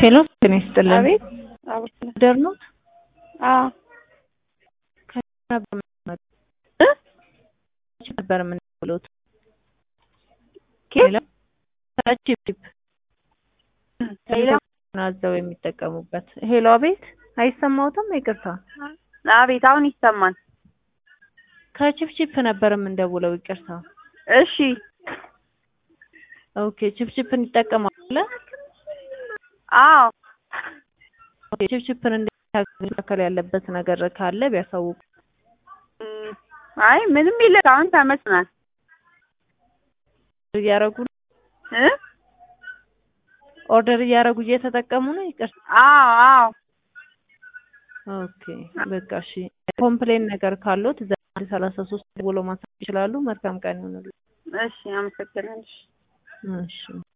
ሄሎ ጤና ይስጥልን። አቤት አቤት ደር ነው አዎ እ ነበር የምንብሎት ኬት ቺፕ ሌላ አዘው የሚጠቀሙበት ሄሎ አቤት አይሰማውትም ይቅርታ አቤት አሁን ይሰማል ከቺፕ ቺፕ ነበር የምንደውለው ይቅርታ እሺ ኦኬ ቺፕ ቺፕን ይጠቀማሉ አዎ ኦኬ ቺፕ ቺፕን እንዲስተካከል ያለበት ነገር ካለ ቢያሳውቁ እም፣ አይ ምንም የለም አሁን ተመስናል እያረጉ እ ኦርደር እያረጉ እየተጠቀሙ ነው ይቅርታ አዎ አዎ ኦኬ በቃ እሺ ኮምፕሌን ነገር ካሉት ዘጠኝ ሰላሳ ሶስት ብሎ ማሳወቅ ይችላሉ መልካም ቀን ይሁንልዎት እሺ አመሰግናለሁ እሺ